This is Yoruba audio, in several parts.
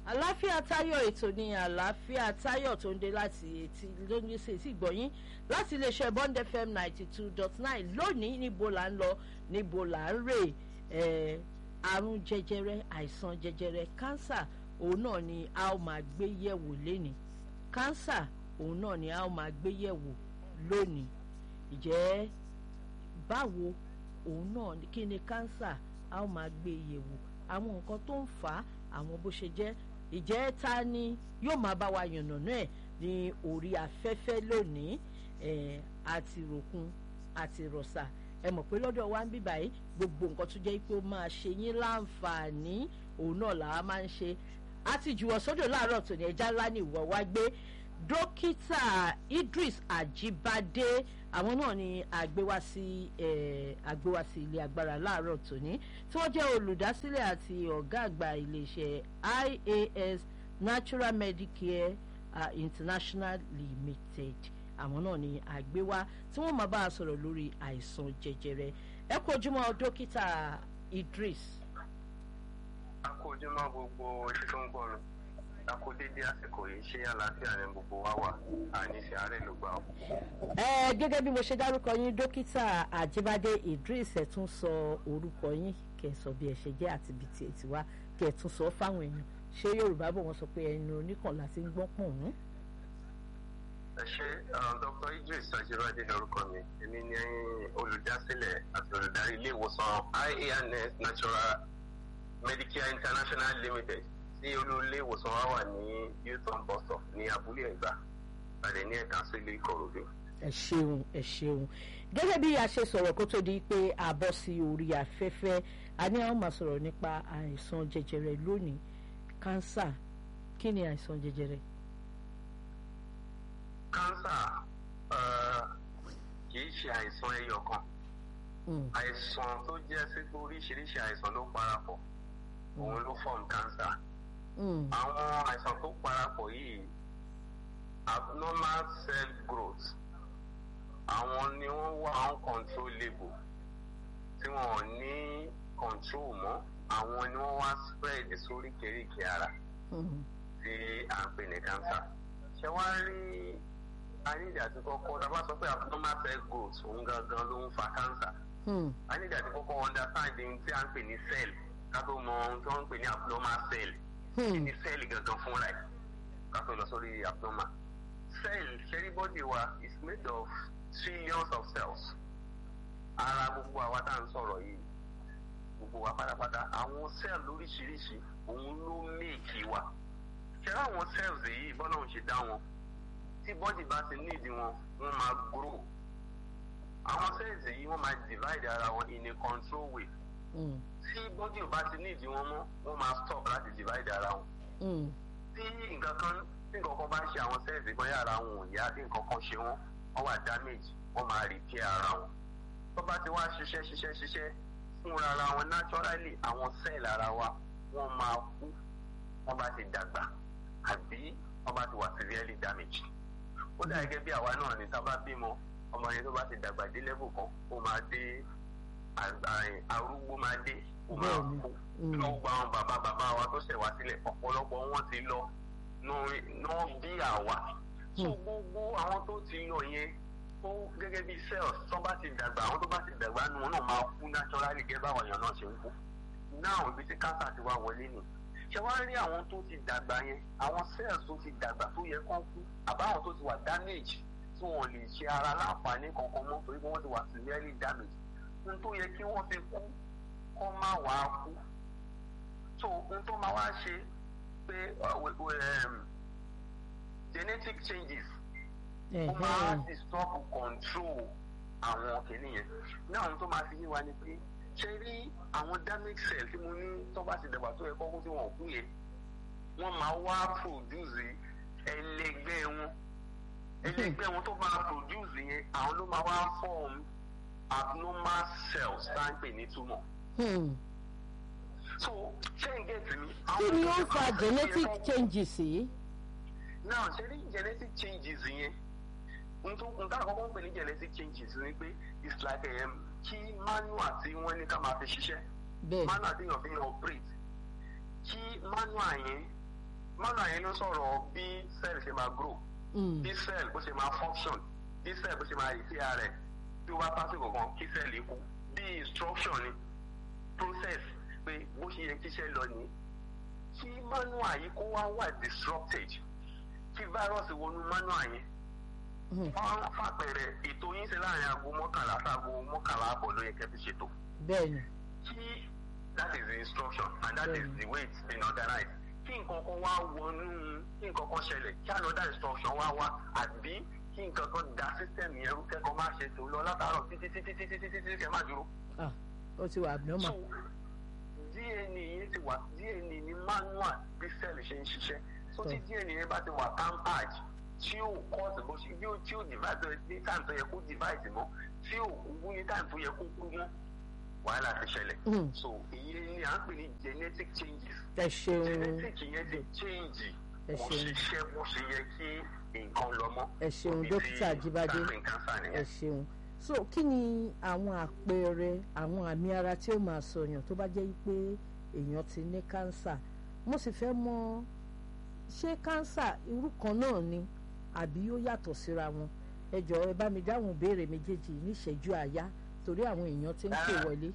àláfíà táyọ̀ ètò ní àláfíà táyọ̀ tó ń dé láti etí lónìí sí etí ìgbọ̀yìn láti iléeṣẹ́ bond fm ninety two dot nine lónìí níbo là ń lọ níbo là ń rè ẹ̀ àrùn jẹjẹrẹ àìsàn jẹjẹrẹ kánsà òun náà ni a ó máa gbé yẹ̀wò lénìí kánsà òun náà ni a ó máa gbé yẹ̀wò lónìí ìjẹ́ báwo òun náà kí ni kánsà a ó máa gbé yẹ̀wò àwọn nǹkan tó ń fà á àwọn bó ṣe jẹ́ ìjẹ́ ta ni yóò máa bá wa yànnàná ẹ̀ ní orí afẹ́fẹ́ lónìí ẹ̀ àti ròkun àti rọ̀ṣà ẹ mọ̀ pé lọ́dọ̀ wa ń bí báyìí gbogbo nǹkan tó jẹ́ pé ó máa ṣe yín láǹfààní òun náà làwa máa ń ṣe àti jùwọ̀ sódò láàárọ̀ tòní ẹja ńlá ni ìwọ wá gbé dókítà Idris Ajibade àwọn náà ni àgbéwá sí àgbéwá sí ilé agbára láàárọ̀ tòní tí wọ́n jẹ́ olùdásílẹ̀ àti ọ̀gá àgbà iléeṣẹ́ IAS Natural Medicare uh, International Limited àwọn náà ni àgbéwá tí wọ́n máa bá a sọ̀rọ̀ lórí àìsàn jẹjẹrẹ ẹ kú ojúmọ́ dókítà Idris. a kú ojúmọ́ gbogbo oṣù tó ń gbọ́rùn a kú dédé àsìkò yìí ṣé àlàáfíà ni gbogbo wa wà àní ṣe àárẹ̀ ló gbà ó. ẹ gẹ́gẹ́ bí mo ṣe dárúkọ yín dókítà Àjíbádé Idris ẹ tún sọ orúkọ yín kẹ́ sọ bí ẹ ṣe jẹ́ àti ibi tí ẹ ti wá kẹ́ tún sọ fáwọn èèyàn ṣé Yorùbá bò wọ́n sọ pé ẹnu oníkànlá ti ń gbọ́n pọ̀ wọ́n ẹ ṣe Dr. Idris Ajibade lórúkọ mi èmi ni olùdásílẹ̀ àti olùdarí ilé ìwòsàn IANS Natural Medicare International Limited tí olú ilé ìwòsàn wa wà ní Hilton bus stop ní abúlé ẹ̀gbá àdé ní ẹ̀ka sílé Ìkòròdú. ẹ ṣeun ẹ ṣeun gẹ́gẹ́ bí a ṣe sọ̀rọ̀ kó tó di pé a bọ́ sí orí afẹ́fẹ́ a ní àwọn máa sọ̀rọ̀ nípa àìsàn jẹjẹrẹ lónìí kánsà kí ni àìsàn jẹjẹrẹ kánsà kì í ṣe àìsàn ẹyọ kan àìsàn tó jẹ́ sí pé oríṣiríṣi àìsàn ló parapọ̀ òun ló form kánsà àwọn àìsàn tó parapọ̀ yìí abnormal cell growth àwọn ni wọ́n wà uncontrollable tí wọ́n ò ní control mọ́ àwọn ni wọ́n wá spread sóríkèéríkèé ara tí à ń pè ní kánsà ṣé wàá rí anídìí àti kọ́kọ́ tá a bá sọ pé abnormal cell growth òun gangan ló ń fa cancer. anídìí àti kọ́kọ́ understand ohun tí a ń pè ní cell ká tó mọ ohun tí wọ́n ń pè ní abnormal cell. kí ni cell gangan fúnra ẹ̀ ká tó lọ sórí abnormal. cell ṣẹ́rí body wa is made of trillions of cells. ara gbogbo àwa tá à ń sọ̀rọ̀ yìí gbogbo wa pátápátá àwọn cell lóríṣiríṣi òun ló méèkì wa. ṣẹ́rí àwọn cells yìí bọ́lá òun ṣe dá wọn tí bọ́dì bá ti nídìí wọn wọ́n máa grow àwọn cells yìí wọ́n máa divide ara wọn in a control way tí bọ́dì ò bá ti nídìí wọn mọ́ wọ́n máa stop láti divide ara wọn tí nǹkan kan tí nǹkan kan bá ṣe àwọn cells bóyá ara wọn ò yá tí nǹkan kan ṣe wọ́n wọ́n wà damage wọ́n máa repair ara wọn tó bá ti wá ṣiṣẹ́ ṣiṣẹ́ ṣiṣẹ́ fúnra ara wọn naturally àwọn cell ara wa wọ́n máa kú wọ́n bá ti dàgbà àbí wọ́n bá ti wà severely damaged ó dà gẹ́gẹ́ bí àwa náà ní tá a bá bímọ ọmọ yẹn tó bá ti dàgbà dé level kan ó máa dé arúgbó máa dé ó máa kú lọ́wọ́ gba àwọn bàbá bàbá wa tó ṣẹ̀ wá sílẹ̀ ọ̀pọ̀lọpọ̀ wọn ti lọ náà bí àwa so gbogbo àwọn tó ti lọ yẹn tó gẹ́gẹ́ bí cells tó bá ti dàgbà àwọn tó bá ti dàgbà nu wọn náà máa kú naturally gẹ́gẹ́ báwọn èèyàn náà ṣe ń kú náà ibi tí cancer ti wá wọlé nù ṣé wàá rí àwọn tó ti dàgbà yẹn àwọn cells tó ti dàgbà tó yẹ kán kú àbáwọn tó ti wà damage tí wọn lè ṣe ara láǹfààní kankan mọ́ torí pé wọ́n ti wà severely damage n tó yẹ kí wọ́n fi kú kọ́ má wàá kú so n tó máa wá ṣe pé genetic changes ó máa disturb control àwọn kìnìún yẹn náà n tó máa fi yé wa ni pé ṣe rí àwọn damage cell tí mo ní tó bá ti dàgbà tó yẹ kọ́kọ́ tí wọ́n kú yẹn wọ́n máa wá produce ẹlẹgbẹ́ wọn ẹlẹgbẹ́ wọn tó máa produce yẹn àwọn ló máa wá form abnormal cells tá à ń pè ní tumor. so ṣé n get mi. kí ni ó fa genetic changes yìí. now ṣe ní genetic changes yẹn nǹkan àkọ́kọ́ ń pè ní genetic changes ni pé it's like um, kí manual tí wọ́n ní ká máa fi ṣiṣẹ́ manual tí yàn fi yàn operate kí manual yẹn manual yẹn ló sọ̀rọ̀ bí cell ṣe máa grow bí cell bó ṣe máa function bí cell bó ṣe máa repair rẹ̀ tí ó bá pásítọ̀ kan kí cell kú bí instruction ni process pé bó ṣe yẹ kíṣẹ́ lọ ní kí manual yìí kó wá wà disrupted kí virus wọnú manual yẹn wọ́n fàpẹẹrẹ ètò yín ṣe láàrin aago mọ́kànlá sáago mọ́kànlá àbọ̀ ló yẹ kẹ́ fi ṣètò. bẹ́ẹ̀ni. kí that is the instruction and that is the way it's been organized. kí nǹkan kan wá wọnú kí nǹkan kan ṣẹlẹ̀ kí another instruction wá wá àbí kí nǹkan kan da system yẹn rú kẹ́kọ̀ọ́ má ṣe tó lọ látàárọ̀ títí títí títí títí títí kẹ́ má dúró. ó ti wà abnormal. so DNA yẹn ti wà DNA ní manual bí cell ṣe ń ṣiṣẹ́ so tí DNA yẹn bá ti wà tampered tí ó kọ́ọ̀sì bó ṣe yóò tí ó divide ní time tó yẹ kó divide mọ́ tí ó kú ní time tó yẹ kó kú mọ́ wàhálà ti ṣẹlẹ̀. so ìyẹn ni à ń pè ní genetic changes. ẹ ṣeun genetic yẹn ti change kò ṣiṣẹ́ bó ṣe yẹ kí nǹkan lọ mọ́. ẹ ṣeun dókítà Jíbádé ẹ ṣeun so kí ni àwọn àpẹẹrẹ àwọn àmì ara tí ó máa sọyàn tó bá jẹ́ pé èèyàn ti ní kánsà mo sì fẹ́ mọ̀ ṣé kánsà irú kan náà ni àbí ó yàtọ̀ síra wọn ẹ jọ̀ọ́ ẹ bá mi dáhùn béèrè méjèèjì níṣẹ́jú àyá torí àwọn èèyàn ti ń pè wọlé.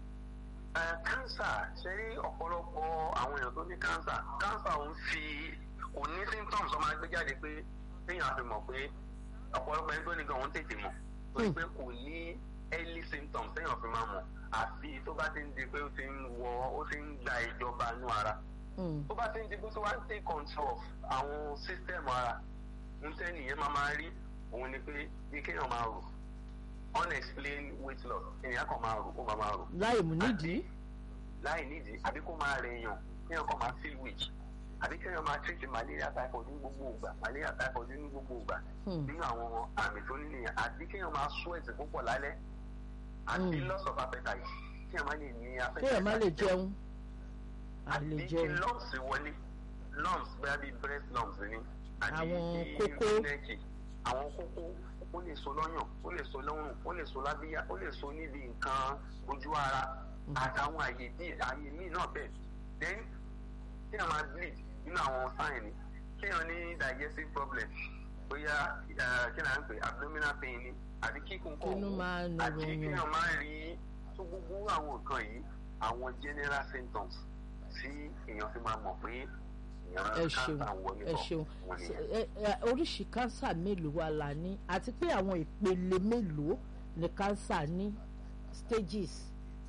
kánsà ṣe rí ọ̀pọ̀lọpọ̀ àwọn èèyàn tó ní kánsà kánsà ò ń fi kò ní symptoms ọmọ ẹgbẹ́ jáde pé téèyàn fi mọ̀ pé ọ̀pọ̀lọpọ̀ ẹgbẹ́ nìkan òun tètè mọ̀ torí pé kò ní early symptoms téèyàn fi máa mọ̀ àfi tó bá ti ń di pé ó ti ń wọ ó ti ń gba ìjọba inú ara tó bá ti ń di pé tó wá ń take control of àwọn system ara ntẹ nìyẹn máa máa rí òun ni pé bí kéèyàn máa rò unexplained weight loss ènìyàn kan máa rò ó máa máa rò. láì mú nídìí. láì nídìí àbí kó máa rẹ èèyàn kéèyàn kan máa feel weak àbí kéèyàn máa treat malaria typhoid ní gbogbo ìgbà malaria typhoid ní gbogbo ìgbà nínú àwọn àmì tó ní nìyẹn àbí kéèyàn máa sweat púpọ̀ lálẹ́ àbí loss of appetite kéèyàn má lè ní appetite. kéèyàn má lè jẹun. àbí kí lumps wọlé lumps bẹ́ẹ̀ bí breast lumps ni àwọn kókó àwọn kókó ó lè so lọ́yàn ó lè so lọ́rùn ó lè so lábíyá ó lè so níbi nǹkan ojú ara àtàwọn àyè bí àyè míì náà bẹ́ẹ̀ then kí èèyàn máa bleed nínú àwọn sign ni kí èèyàn ní digestive problem bóyá kí èèyàn ń pè abdominal pain ni àbí kíkún kọ̀ àti kí èèyàn máa rí tó gbogbo àwọn nǹkan yìí àwọn general symptoms tí èèyàn fi máa mọ̀ pé ẹ ṣeun ẹ ṣeun oríṣi kánsà mélòó wa la ní àti pé àwọn ìpele mélòó ni kánsà ní stages.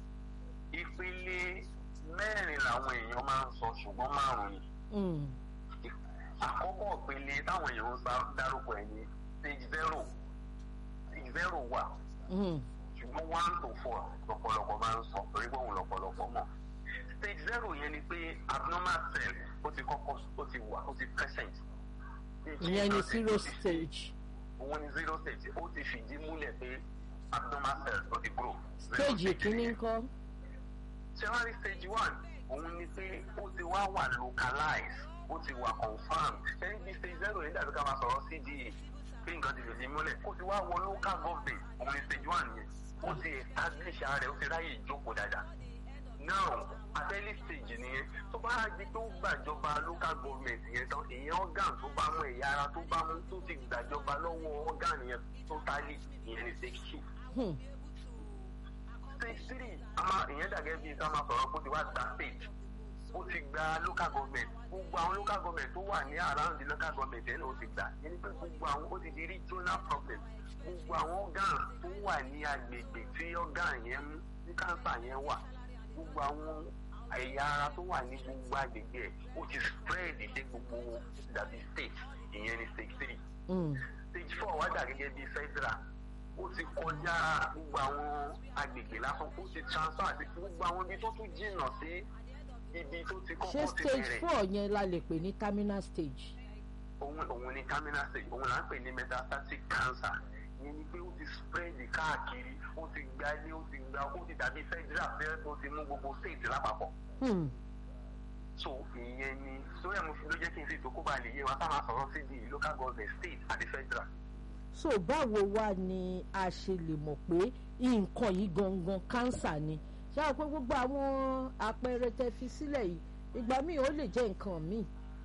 ìpele mẹ́rin làwọn èèyàn máa ń sọ ṣùgbọ́n márùn-ún ni. àkọ́kọ́ ìpele táwọn èèyàn ń dárúkọ ẹ̀ ní stage zero stage zero wà ṣùgbọ́n one to four lọ́pọ̀lọpọ̀ máa ń sọ torí pé òun lọ́pọ̀lọpọ̀ mọ̀ stage zero yẹn ni pé abnormal cell ó ti kọ́kọ́ ó ti wà ó ti present. ìyẹn ni zero stage. òun ni zero stage ó ti fìdí múlẹ̀ pé abnormal cells ó ti grow. stage kìíní ńkọ́. ṣé wàá rí stage one òun ni pé ó ti wá wà localized ó ti wà confirmed ẹni bí stage zero yẹn dàbí ká máa sọ̀rọ̀ cda pé nǹkan ti fìdí múlẹ̀ ó ti wá wọ local government òun ni stage one yẹn ó ti establish ara rẹ̀ ó ti ráyè ìjókòó dáadáa now at early stage nìyẹn tó bá di tó gbàjọba local government yẹn tán èèyàn organ tó bá mú ẹ̀yà ara tó bá mú tó ti gbàjọba lọ́wọ́ organ yẹn totally ìyẹn ní stage two. stage three àmà ìyẹn dàgẹ́ bíi ká máa sọ̀rọ̀ kó ti wá gba stage ó ti gba local government gbogbo àwọn local government tó wà ní around the local government yẹn ló ti gbà yẹn ni pé gbogbo àwọn ó ti di regional problem gbogbo àwọn organ tó wà ní agbègbè tí organ yẹn mú ní cancer yẹn wà gbogbo àwọn ẹ̀yà ara tó wà ní gbogbo agbègbè ẹ̀ ó ti spread dé gbogbo dàbí state ìyẹn ní stage three. stage four wá dà gẹ́gẹ́ bí federal ó ti kọjá gbogbo àwọn agbègbè lásán ó ti transfer àti gbogbo àwọn ibi tó tún jìnnà sí ibi tó ti kọ́kọ́ ti bẹ̀rẹ̀. ṣé stage four yẹn la lè pè ní terminal stage. òun òun ni terminal stage òun là ń pè ní metastatic cancer ìyẹn ni pé ó ti spread káàkiri ó ti gba ilé ó ti gba ó ti dàbí federal fẹ́ẹ́ tó ti mú gbogbo state lápapọ̀. so ìyẹn ni sórí ẹ̀mú ló jẹ́ kí n fi tó kó ba lè yé wa ká máa sọ̀rọ̀ sí di local government state àti federal. so báwo wá ni a ṣe lè mọ̀ pé nǹkan yìí gangan cancer ni ṣé àwọn pé gbogbo àwọn àpẹẹrẹ tẹ fi sílẹ̀ yìí ìgbà míì ó lè jẹ́ nǹkan míì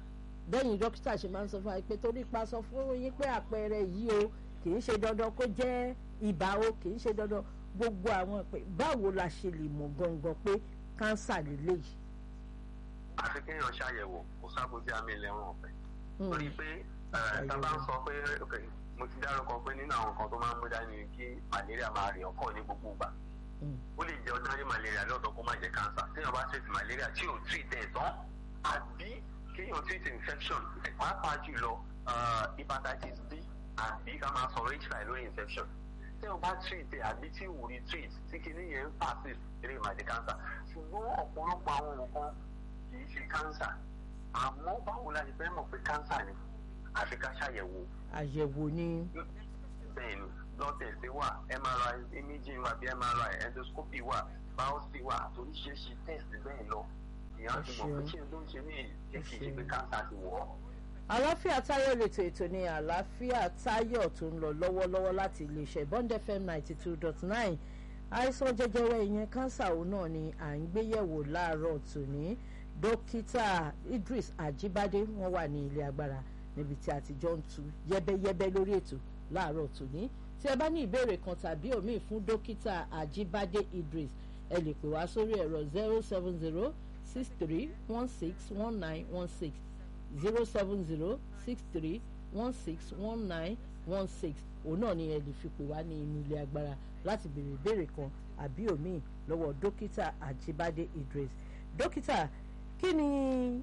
bẹ́yìn dókítà ṣe máa ń sọ fún wa pé torí pa sọ fún yín pé àpẹẹrẹ yìí o kì í ṣe dandan kó jẹ́ ibà o kì í ṣe dandan gbogbo àwọn pé báwo la ṣe lè mọ̀ gangan pé kánsà lélẹ́yìí. àfi kéèyàn ṣàyẹ̀wò kò sábòjá mi lẹ́wọ̀n ọ̀fẹ́ torí pé tá a bá ń sọ pé mo ti dárúkọ pé nínú àwọn nǹkan tó máa ń mú dání kí malaria máa rìn ọkọ ní gbogbo ìgbà ó lè jẹ́ ordinary malaria lọ́dọ̀ kó má jẹ́ cancer téèyàn bá treat malaria tí ò treat ẹ̀ tán àbí kéèyàn treat infection pàápàá jùlọ hepatitis B àbí ká máa sọ̀rọ̀ hiv lórí infection téèyàn bá treat ẹ̀ àbí tí ò rí treat tí kinní yẹn ń persist eré má jẹ́ cancer ṣùgbọ́n ọ̀pọ̀lọpọ̀ àwọn nǹkan kì í ṣe cancer àmọ́ báwo la ṣe fẹ́ mọ̀ pé cancer ni àfi ká ṣàyẹ̀wò. àyẹ̀wò ni. bẹ́ẹ̀ni blood test wà mri imaging wà bí mri endoscopy wà biopsy wà oríṣiríṣi test bẹ́ẹ̀ lọ ìyá ti mọ̀ pé kí ló ń ṣe ní èyí kì í ṣe pé cancer ti wọ̀ ọ́. àlàáfíà táyọ̀ lètò ètò ní àlàáfíà táyọ̀ tó ń lọ lọ́wọ́lọ́wọ́ láti iléeṣẹ́ bond fm ninety two dot nine àìsàn jẹjẹrẹ ìyẹn kánsà òun náà ni à ń gbéyẹ̀wò láàárọ̀ tòní dókítà idris ajibade wọn wà ní ilé agbára níbi tí a ti jọ ń tu yẹ́bẹ́yẹ́bẹ́ lórí ètò láàárọ̀ tòní tí ẹ bá ní ìbéèrè kan tàbí òmíì fún dókítà ajibade idris ẹ lè pè wá sórí ẹ̀rọ zero seven zero six three one six one nine one six zero seven zero six three one six one nine one six òun náà ni ẹ lè fi pè wá ní inú ilé agbára láti béèrè ìbéèrè kan àbí òmíì lọ́wọ́ dókítà ajibade idris dókítà kí ni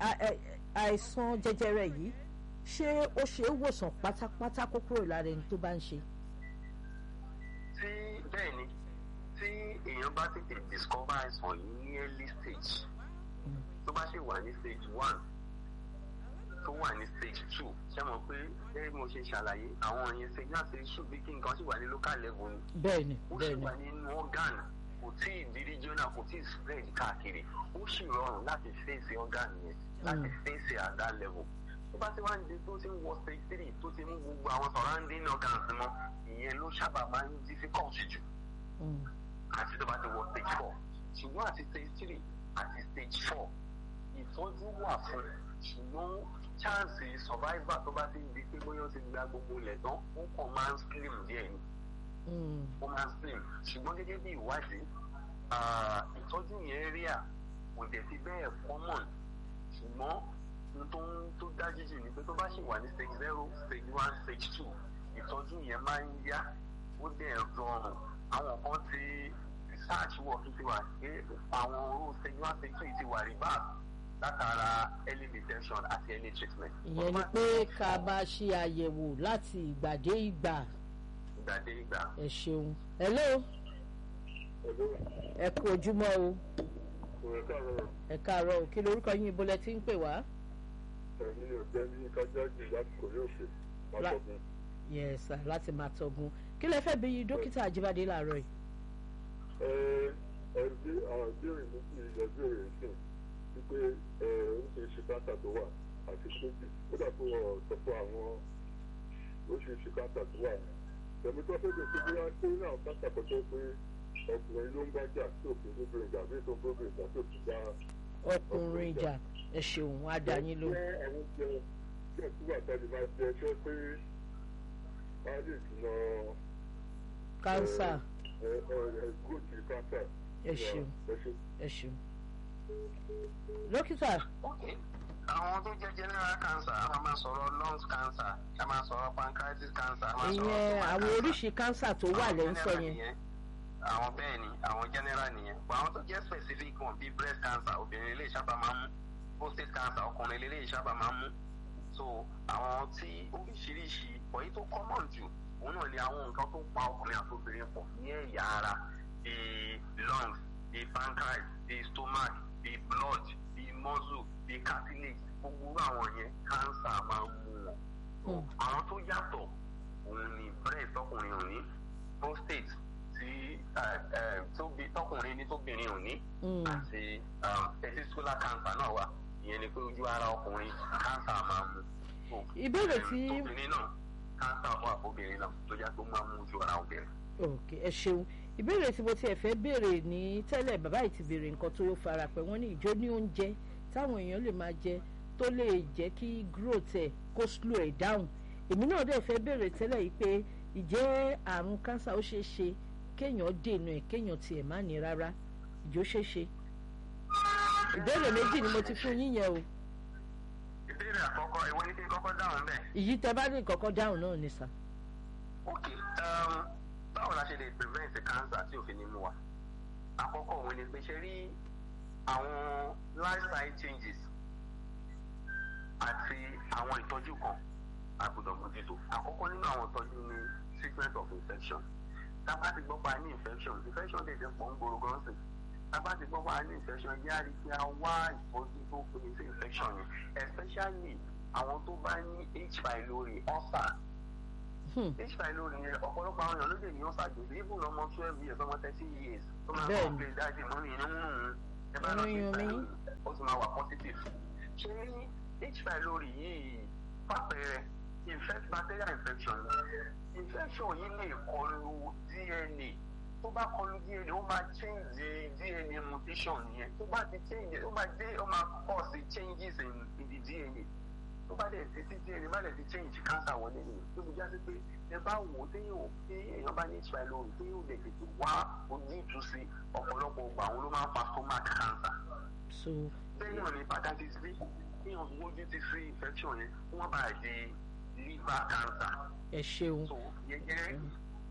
àìsàn jẹjẹrẹ yìí ṣé ó ṣe é wòsàn pátápátá kó kúrò lára ẹni tó bá ń ṣe. tí bẹ́ẹ̀ ni tí èèyàn bá tètè discover àìsàn yìí ní early stage tó bá ṣe wà ní stage one tó wà ní stage two ṣé mo pé ẹ mo ṣe ṣàlàyé àwọn yẹn stage náà stage two bí kí nǹkan ṣì wà ní local level ni bẹ́ẹ̀ni ó ṣì bẹ́ẹ̀ni wà nínú organ kò tí ì di regional kò tí ì spread káàkiri ó sì rọrùn láti face organ yẹn láti face at that level tó bá ti wá ń di tó ti ń wọ stage three tó ti mú gbogbo àwọn surrounding organs mọ́ ìyẹn ló sábà máa ń difficult jù Mm, àti tó bá ti wọ stage four ṣùgbọ́n àti stage three àti stage four ìtọ́jú wà fún ṣùgbọ́n chance survivor tó bá ti di pé bóyá ó ti gba gbogbo ilẹ̀ tán ó kàn máa ń slim díẹ̀ ni mm, ó máa ń slim ṣùgbọ́n gẹ́gẹ́ bí ìwádìí ah, ìtọ́jú yẹn rí à kò dẹ̀ fi bẹ́ẹ̀ common ṣùgbọ́n n tó ń tó dájú jù ni pé tó bá ṣì wà ní stage zero stage one stage two ìtọ́jú yẹn máa ń yá ó dẹ̀ rọrùn àwọn kan ti research work ti wà pé àwọn orú stage one stage two ti wà reverse látara early detection àti early treatment. ìyẹn ni pé ká bá ṣe àyẹ̀wò láti ìgbà dé ìgbà ìgbà dé ìgbà. ẹ ṣeun hello ẹ kú ojúmọ́ o ẹ káàárọ̀ o kí lorúkọ yín ibo lẹ ti ń pè wá. ẹ̀yin ò jẹ́ ní kájáàjì láti kòrí òkè látọ̀gbìn. yes sir láti máa tọgun kí lẹ fẹ́ bí dókítà àjíbádé láàárọ̀ yìí. ẹ ẹ bí àwọn ìbéèrè mi sì yẹ béèrè sí wípé ẹ oríṣiríṣi káńtà tó wà àti sójì ó dàbí wọn sọ fún àwọn oríṣiríṣi káńtà tó wà ní. tẹ̀mí tó fẹ́ bẹ̀rẹ̀ pé wọ́n ṣe ní àwọn káńtà kan tó pé ọkùnrin ló ń bá jà tí òfin lóbìnrin jà bí ètò obìnrin jà tí òfin bá ọkùnrin ìjà ẹ ṣeun á dá yín ló. jẹ́ àwọn oúnjẹ tí ẹ̀ túbọ̀ tẹ́lẹ̀ máa jẹ ṣé pé a lè dùnà kánsà ẹ ẹ ẹ gòtì kánsà. ẹ ṣeun ẹ ṣe. ẹ ṣeun. dókítà ok àwọn tó jẹ́ general cancer a máa máa sọ̀rọ̀ lungs cancer a máa sọ̀rọ̀ pancreatic cancer a máa sọ̀rọ̀ ìyẹn stomach àwọn cancer. oríṣi kánsà tó wà Àwọn lẹ́ ń sọ general yẹn. nìyẹn. àwọn bẹ́ẹ̀ ni àwọn general nìyẹn but àwọn tó jẹ́ specific one bíi breast cancer obìnrin lè sábà máa mú prostate cancer ọkùnrin lè sábà máa mú so àwọn tí oríṣiríṣi ọ̀yí tó common jù òun náà ni àwọn nǹkan tó pa ọkùnrin àti obìnrin pọ̀ ní ẹ̀yà ara bíi lungs bíi pancreas bíi stomach bíi blood bíi muscle bíi cartilage gbogbo irú àwọn yẹn cancer máa ń mú wọn So, Hmm. àwọn tó yàtọ̀ òun ni breast ọkùnrin ò ní prostate tí eh, eh, tóbi- tọkùnrin ní tóbìnrin ò ní Mm, àti um, testicular cancer náà wà ìyẹn ni pé ojú ara ọkùnrin cancer máa mú So, Ìbéèrè em, tí- tóbìnrin náà cancer wà fóbìnrin náà tó yá tó máa mú ojú ara obìnrin. ok ẹ ṣeun ìbéèrè tí mo tiẹ̀ fẹ́ béèrè ní tẹ́lẹ̀ bàbá yìí ti béèrè nǹkan tó fara pẹ́ wọ́n ní ìjó ní oúnjẹ táwọn èèyàn lè máa jẹ tó lè jẹ́ kí growth ẹ̀ kó slow ẹ̀ down èmi náà dẹ̀ fẹ́ bèrè tẹ́lẹ̀ yìí pé ìjẹ́ àrùn cancer ó ṣeé ṣe kéèyàn dènà ẹ̀ kéèyàn tiẹ̀ má ní rárá ìjó ṣeé ṣe ìbéèrè méjì ni mo ti fún yín yẹn o ìbéèrè àkọ́kọ́ ìwọ ní kí n kọ́kọ́ dáhùn bẹ́ẹ̀. ìyí tẹ bá ní kọ́kọ́ dáhùn náà ni sà. ok um, báwo la ṣe lè prevent cancer tí òfin ní mú wa àkọ́kọ́ òun ni pé ṣe rí àwọn lifestyle changes àti àwọn ìtọ́jú kan àgbọ́dọ̀ mójútó àkọ́kọ́ nínú àwọn ìtọ́jú ni treatment of infection tá a bá ti gbọ́ pa ní infection infection lè dẹ́ pọ̀ ń gbòòrò gan sí tá a bá ti gbọ́ pa ní infection yẹ́ àrí pé a wá ìtọ́jú tó péye sí infection yẹn especially àwọn tó bá ní h pylori ulcer h pylori yẹn ọ̀pọ̀lọpọ̀ àwọn èèyàn ló lè ní ulcer gbèsè even ọmọ twelve years ọmọ thirteen years tó máa ń Bẹ́ẹ̀ni. complain dájú mọ́ mi inú ń rùn ẹ bá lọ sí Inú yún mí. pylori ó sì máa wà positive ṣé ní h pylori yìí pàpẹrẹ infect bacterial infection infection yìí lè kọlu dna tó bá kọlu dna ó máa change dna mutation yẹn tó bá ti change ó máa dé ó máa cause changes in, in the dna tó bá dẹ̀ ti ti dna bá dẹ̀ ti change cancer wọlé nìyẹn tó fi jásí pé ẹ bá wò ó téèyàn tí èèyàn bá ní h pylori téèyàn lè tètè wá ojútùú sí ọ̀pọ̀lọpọ̀ ọgbà àwọn ló máa ń fa stomach cancer so téèyàn ní hepatitis b téèyàn mójú ti sí infection yẹn wọ́n bá di liver cancer ẹ ṣeun so yẹyẹ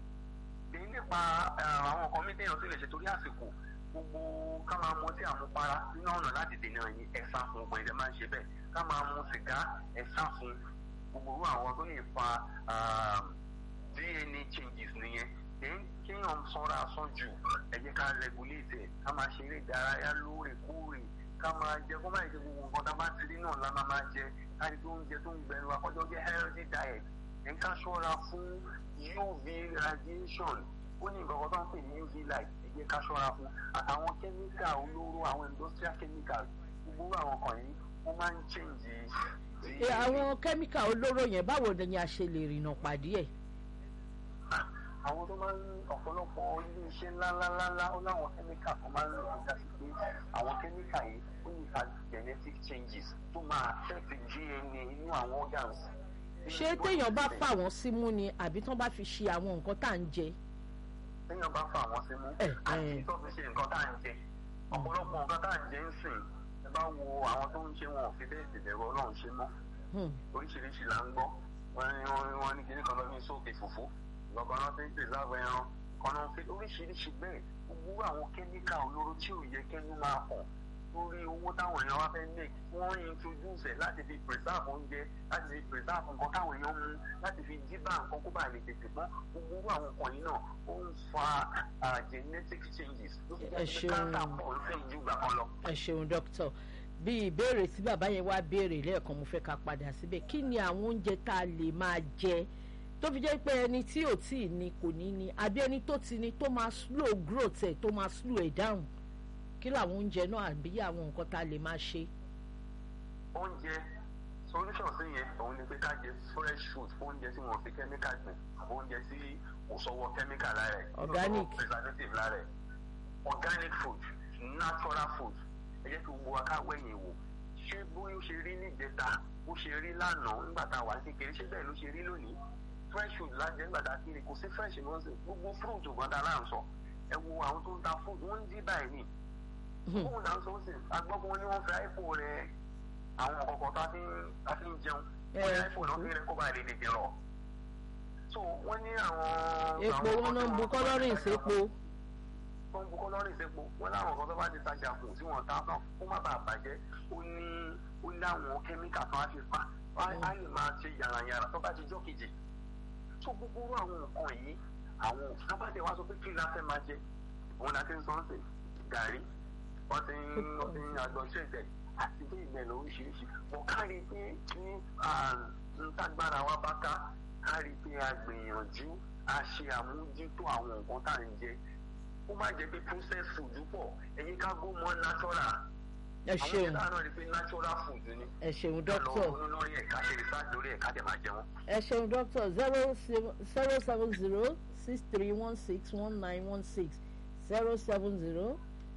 èyí nípa eh, àwọn nǹkan mi téèyàn sì lè ṣe torí àsìkò gbogbo ká máa mu ọtí àmupara nínú ọ̀nà láti dènà yín ẹ̀sà fún ọgbọ̀n ìdẹ máa ń ṣe bẹ́ẹ̀ ká máa mu sìgá ẹ̀sà fún gbogbo irú àwọn tó lè fa ah, dna changes nìyẹn then kéèyàn sanra sàn jù ẹ jẹ́ ká regulate ẹ̀ ká máa ṣeré ìdárayá lóòrèkóòrè ká máa jẹ kó má jẹ gbogbo nǹkan tá a bá ti rí náà la máa máa jẹ ká ní tó ń jẹ tó ń gbẹnu akọjọ jẹ healthy diet ẹ̀ ká ṣọ́ra fún uv radiation ó ní nǹkan kan tó ń pè ní uv light ẹ jẹ́ ká ṣọ́ra fún àtàwọn chemical olóró àwọn industrial chemicals gbogbo àwọn kan yìí wọ́n máa ń change ẹ àwọn kẹ́míkà olóró yẹn báwo ni a ṣe lè rìnà pàdé ẹ̀ àwọn tó máa ń ọ̀pọ̀lọpọ̀ ilé iṣẹ́ ńláńláńlá ó láwọn kẹ́míkà kan máa ń lò ó dásí pé àwọn kẹ́míkà yìí ó ní fa genetic changes tó máa affect dna inú àwọn organs. ṣé téèyàn bá fà wọ́n símú ni àbí tán bá fi ṣe àwọn nǹkan tá à ń jẹ téèyàn bá fà wọ́n símú Eh, àti eh. tó fi ṣe nǹkan tá à ń jẹ ọ̀pọ̀lọpọ̀ nǹkan tá à ń jẹ ń sìn ẹ bá wo àwọn tó ń ṣe wọn ò fi bẹ́ẹ̀ tẹ̀lẹ̀rọ ọlọ́run ṣe mọ́ Hmm, oríṣiríṣi là ń gbọ́ wọ́n ní wọ́n wọ́n ní kíní kan lọ́ ní sókè fùfú lọ́kàn náà ti ń pèsè ẹran kan náà fi oríṣiríṣi bẹ́ẹ̀ gbogbo àwọn kẹ́míkà olóró tí ò yẹ kẹ́nu máa hàn lórí owó táwọn èèyàn wá fẹ́ make wọ́n introduce ẹ̀ láti fi preserve oúnjẹ láti fi preserve nǹkan táwọn èèyàn mú láti fi jíbá nǹkan kó bá lè tètè mọ́ gbogbo àwọn nǹkan yìí náà ó ń fa ah, genetic changes ló fi Ẹ jẹ́ pé ṣeun. cancer pọ̀ ń fẹ́ ju ìgbà kan lọ. ẹ ṣeun dókítà bí ìbéèrè tí bàbá yẹn wá béèrè lẹ́ẹ̀kan mo fẹ́ ká padà síbẹ̀ kí ni àwọn oúnjẹ tá a lè máa jẹ tó fi jẹ́ pé ẹni tí ò tí ì ní kò ní ní àbí ẹni tó ti ní tó máa slow growth ẹ̀ tó máa slow ẹ̀ down kí làwọn oúnjẹ náà àbí àwọn nǹkan tá a lè máa ṣe. oúnjẹ solution sí yẹn òun ni pé ká jẹ fresh food oúnjẹ tí wọn fi chemical gbìn àbí oúnjẹ tí kò sọwọ chemical lára ẹ Organic. preservative lára ẹ organic food natural food ẹ jẹ́ kí gbogbo wa ká wẹ̀yìn wò ṣé bóyá ó ṣe rí níjẹta bó ṣe rí lánàá nígbà tá a wà ní kékeré ṣé bẹ́ẹ̀ ló ṣe rí lónìí fresh food lájẹ́ nígbà tá a kiri kò sí fresh ní wọ́n sè gbogbo fruit ògbọ́n tá a láǹ sọ ẹ wo àwọn tó ń ta fruit wọ́n ń dí báyìí nì fóònù náà sọ sí agbọ́gbọ́n ni wọ́n fi iphone rẹ àwọn kọ̀ọ̀kan tá a fi ń tá a fi ń jẹun wọ́n ní iphone náà fi rẹ kó bá lè tètè rọ̀ so wọ́n ní àwọn. epo àwọn wọn náà ń bu kan tí wọ́n- kọ́lọ́rìn sépo wọ́n ń bu kọ́lọ́rìn sépo wọ́n láwọn kan tó bá ti tajà kù tí wọ́n ta tán kó má bàa bàjẹ́ ó ní ó ní àwọn kẹ́míkà tó á fi pa á á lè máa ṣe yàrá-yàrá tó bá ti jọ́ kejì tó gbogbo irú àwọn nǹkan yìí àwọn sábàdé wa sọ pé kí la fẹ́ máa jẹ òun la ti ń sọ́n sè gàrí wọ́n ti ń wọ́n ti ń àjọ ṣèjẹ àti bí ìgbẹ́ lọ oríṣiríṣi wọ́n kárí pé ní ntágbára wa bá ká kárí pé a gbìyànjú a ṣe àmójútó àwọn nǹkan tá à ń jẹ ó má jẹ́ pé process food pọ̀ ẹ̀yin ká gbó mọ́ natural ẹ àwọn ṣeun ìyá náà rí pé natural food ni ẹ ṣeun ká lọ dókítà ronú lórí ẹ̀ ká ṣe research lórí ẹ̀ ká dẹ̀ máa jẹun. ẹ ṣeun dókítà zero zero seven zero six three one six one nine one six zero seven zero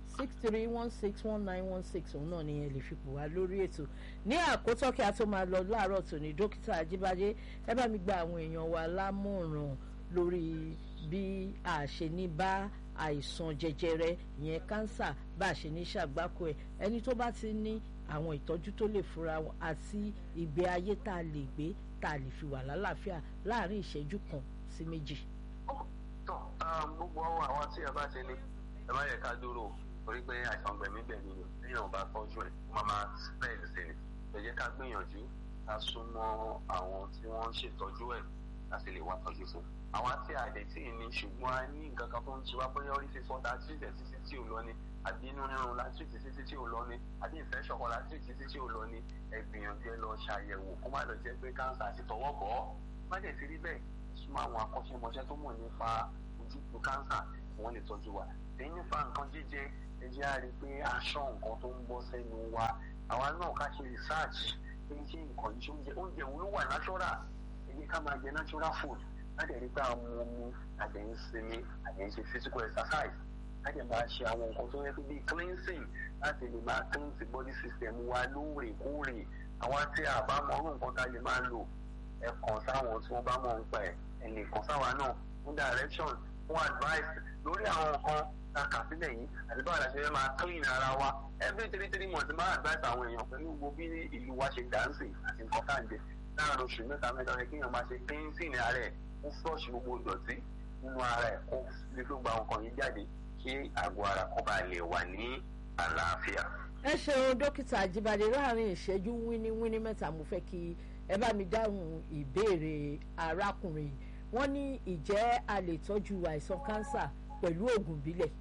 six three one six one nine one six òun náà ni ẹ lè fi pò wá lórí ètò ní àkótọ́ kí a tó máa lọ láàárọ̀ tòní dókítà ajíbádé ẹ bá mi gba àwọn èèyàn wa lámọ̀ràn lórí bí a ṣe ní bá àìsàn jẹjẹrẹ ìyẹn kánsà bá a ṣe ní ṣàgbákò ẹ ẹni tó bá ti ní àwọn ìtọ́jú tó lè fúnra wọn àti ìgbé ayé tá a lè gbé tá a lè fi wà lálàáfíà láàrin ìṣẹ́jú kan sí méjì. tọ́ gbogbo ọwọ́ àwọn tí ẹ bá ti ní ẹ má yẹ ká dúró torí pé àìsàn gbẹ̀mígbẹ̀mí ni téèyàn bá tọ́jú ẹ̀ ó máa máa spread sí ni ẹ jẹ́ ká gbìyànjú ká súnmọ́ àwọn tí wọ́n ń ṣètọ́jú ẹ̀ láti lè wá tọ́jú fún àwọn tí a lè tí ì ní ṣùgbọ́n a ní nǹkan kan tó ń ṣe wá bóyá orí fífọ́ ta tìtẹ̀ títí tí ò lọ ni àbí inú rírun la tìtì títí tí ò lọ ni àbí ìfẹ́ ṣọ̀kan la tìtì títí tí ò lọ ni ẹ gbìyànjú ẹ lọ ṣàyẹ̀wò kó má lọ jẹ́ pé káńsà ti tọwọ́ bọ̀ ọ́ má dẹ̀ ti rí bẹ́ẹ̀ súnmọ́ àwọn akọ́ṣẹ́mọṣẹ́ tó mọ̀ nípa ojútùú káńsà wọ́n lè tọ́jú wa èyí nípa nǹkan jíjẹ ẹ jẹ́ á rí i pé aṣọ nǹkan tó ń bọ́ sẹ́nu wa àwa náà ká ṣe research pé ṣé nǹkan yìí ṣe oúnjẹ oúnjẹ wo ló wà natural ẹ jẹ́ ká máa jẹ natural food láti rí pé àwọn ọmọ àdé ń sinmi àdé ń ṣe physical exercise láti máa ṣe àwọn nǹkan tó yẹ kó bíi cleansing láti lè máa cleanse body system wa lóòrèkóòrè àwọn tí a bá mọ orú nǹkan tá a lè máa lò ẹ kàn sáwọn tí wọ́n bá mọ̀ ń pa ẹ̀ ẹ lè kàn sáwa náà fún direction fún advice lórí àwọn nǹkan tá a kà sílẹ̀ yìí àti báwo la ṣe fẹ́ máa clean ara wa every three three months máa advice àwọn èèyàn pẹ̀lú gbogbo bí ìlú wa ṣe dáǹsì àti nǹkan tá à ń jẹ láàárín oṣù mẹ́ta mẹ́ta rẹ̀ kéèyàn máa ṣe cleansing ara ẹ̀ kó flush gbogbo ìdọ̀tí nínú ara ẹ̀ kó lè tó gba nǹkan yìí jáde kí àgọ́ ara kó bá lè wà ní àlàáfíà. ẹ ṣeun dókítà àjíbádé láàrin ìṣẹ́jú wíníwíní mẹ́ta mo fẹ́ kí ẹ bá mi dáhùn ìbéèrè arákùnrin yìí wọ́n ní ìjẹ́ a lè tọ́jú àìsàn kánsà pẹ̀lú oògùn ìbílẹ̀.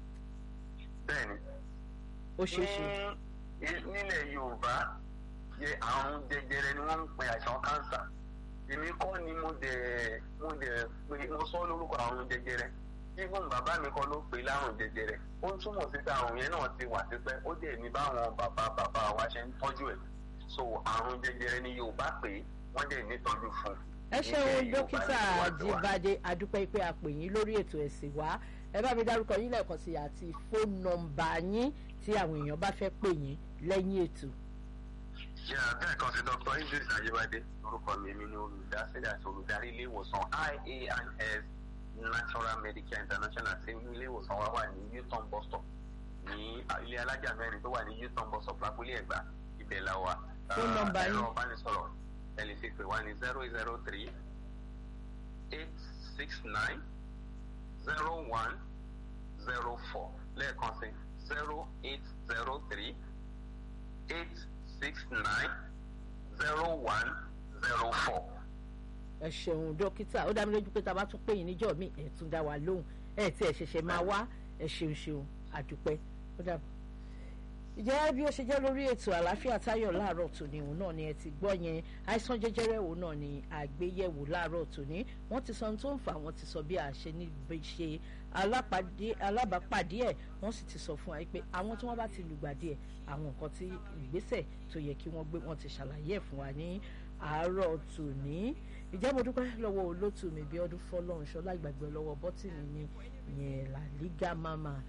bẹ́ẹ̀ni ó ṣeé ṣe. nílẹ̀ yorùbá yẹ àrùn jẹjẹrẹ ni wọ́n ń pe àìsàn kánsà èmi kọ́ ni mo dẹ̀ mo dẹ̀ pé mo sọ lórúkọ àrùn jẹjẹrẹ even bàbá mi kọ́ ló pe láàrùn jẹjẹrẹ ó ń túmọ̀ sí pé àrùn yẹn náà ti wà tipẹ́ ó dẹ̀ ní báwọn bàbá bàbá wa ṣe ń tọ́jú ẹ̀ so àrùn jẹjẹrẹ ni yorùbá pé wọ́n dẹ̀ nítọ́jú fún un. ẹ ṣeun dókítà àjíbádé adúpẹ́ pé a pè yín lórí ètò ẹ̀sìn wá ẹ bá mi dárúkọ yín lẹ́ẹ̀kan sí àti fóònù nọ́mbà yín tí àwọn èèyàn bá fẹ́ pè yín lẹ́yìn ètò. yà bẹ́ẹ̀ kan sí dr idris ajibade orúkọ mi mi ni olùdásílẹ̀ àti olùdarí ilé ìwòsàn ians natural medicare international tí ilé ìwòsàn wa wà ní newton bus stop ní ilé alájà mẹ́rin tó wà ní newton bus stop lápúlé ẹ̀gbá ibẹ̀ la wà. fóònù nọ́mbà yín ẹ̀rọ ìbánisọ̀rọ̀ ẹ lè fi pè wá ní zero zero three eight six nine zero one zero four lẹ́ẹ̀kan sí zero eight zero three eight six nine zero one zero four. ẹ ṣeun dókítà ó dá mi lójú pé tá a bá tún pè yín níjọ́ mi ẹ tún dá wa lóhùn ẹ tí ẹ ṣẹ̀ṣẹ̀ máa wá ẹ ṣeun ṣeun àdúpẹ́ ó dàbọ̀. ìjẹ́ bí ó ṣe jẹ́ lórí ètò àlàáfíà táyọ̀ láàárọ̀ tòní òun náà ni ẹ ti gbọ́ yẹn àìsàn jẹjẹrẹ òun náà ni àgbéyẹ̀wò láàárọ̀ tòní wọ́n ti sọ ohun tó ń fà wọ́n ti sọ bí a ṣe ní ṣe alábàápàdé ẹ̀ wọ́n sì ti sọ fún wa pé àwọn tí wọ́n bá ti lùgbàdì ẹ̀ àwọn nǹkan tí ìgbésẹ̀ tó yẹ kí wọ́n gbé wọ́n ti ṣàlàyé ẹ̀ fún wa ní àárọ̀ tòní ìjẹ́ mo dúpẹ́ lọ́wọ́ olótù mi bí ọdún fọlọ́runṣọ́ láìgbàgbé lọ́wọ́ bọ́tìnì mi yẹn la liga mama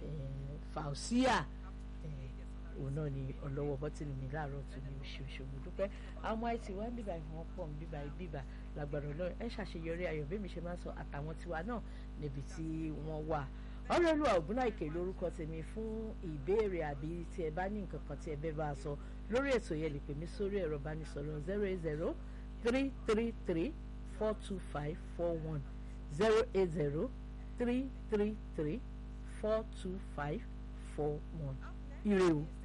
fausia òun náà ni ọlọ́wọ́ bọ́tìnì mi láàárọ̀ tòní oṣooṣù mo dúpẹ́ àwọn àìsí wa ń bíbá ìfọwọ́n pọ̀ ń bíbá bíbá lágbára ọlọ́run ẹ ṣàṣeyọrí ayọ̀ bẹ́ẹ̀ mi ṣe máa ń sọ àtàwọn tiwa náà níbi tí wọ́n wà ọlọ́lùwà ògúnláìkè lórúkọ tèmi fún ìbéèrè àbí tí ẹ bá ní nǹkan kan tí ẹ bẹ́ẹ̀ bá a sọ lórí ètò yẹn lè pè mí sórí ẹ̀rọ ìbánisọ̀rọ̀ zero eight zero three three three four two five four one zero eight zero three three three four two five four one ire o.